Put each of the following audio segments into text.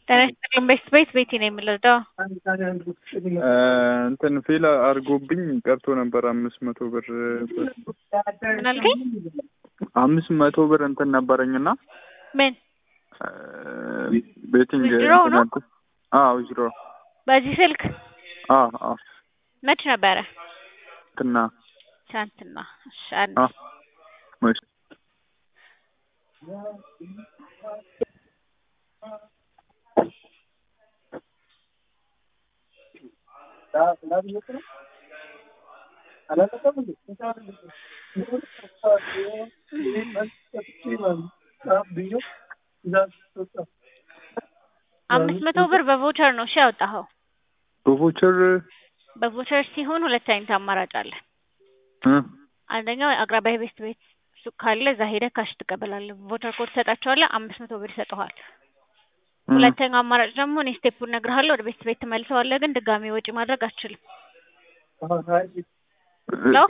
ጤና ይስጥልኝ ቤት ቤት ቤቲ ነው የምልረዳው። እንትን ፌል አድርጎብኝ ቀርቶ ነበር አምስት መቶ ብር ምን አልከኝ? አምስት መቶ ብር እንትን ነበረኝና ምን ቤቲንግ Withdraw ነው? አዎ ዊዝድሮ በዚህ ስልክ አዎ አዎ መች ነበረ? እንትና ትናንትና። እሺ አንድ አዎ እሺ አምስት መቶ ብር በቮቸር ነው እሺ ያወጣኸው። በቮቸር በቮቸር ሲሆን ሁለት አይነት አማራጭ አለ። እ አንደኛው አቅራቢያ ቤት ቤት ሱቅ ካለ እዛ ሄደህ ካሽ ትቀበላለህ። ቮቸር ኮድ ትሰጣቸዋለህ፣ አምስት መቶ ብር ይሰጠዋል። ሁለተኛው አማራጭ ደግሞ እኔ ስቴፑን እነግርሃለሁ፣ ወደ ቤት ቤት ትመልሰዋለህ፣ ግን ድጋሚ ወጪ ማድረግ አትችልም። ሄሎ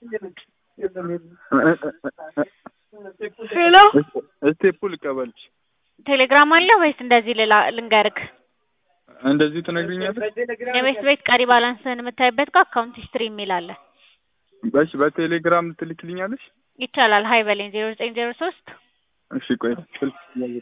ሄሎ ስቴፑ ልቀበልሽ ቴሌግራም አለ ወይስ እንደዚህ ልላ ልንገርክ? እንደዚህ ትነግሪኛለሽ? የቤት ቤት ቀሪ ባላንስህን የምታይበት ጋር አካውንት ሂስትሪ የሚል አለ። በሽ በቴሌግራም ትልክልኛለሽ? ይቻላል። ሀይ በለኝ ዜሮ ዘጠኝ ዜሮ ሶስት እሺ ቆይ ስልክ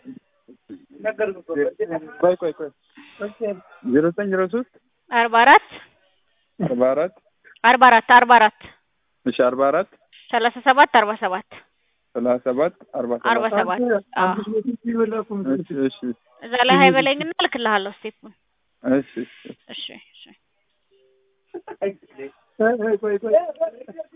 ቆይ ቆይ ቆይ ዜሮ ዘጠኝ ዜሮ ሶስት አርባ አራት አርባ አራት አርባ አራት አርባ አራት እሺ አርባ አራት ሰላሳ ሰባት አርባ ሰባት ሰላሳ ሰባት አርባ አርባ ሰባት ሰባት አዎ እሺ እሺ እዛ ላይ ሀይ በለኝና እልክልሃለሁ ስቴፑን። እሺ እሺ እሺ እሺ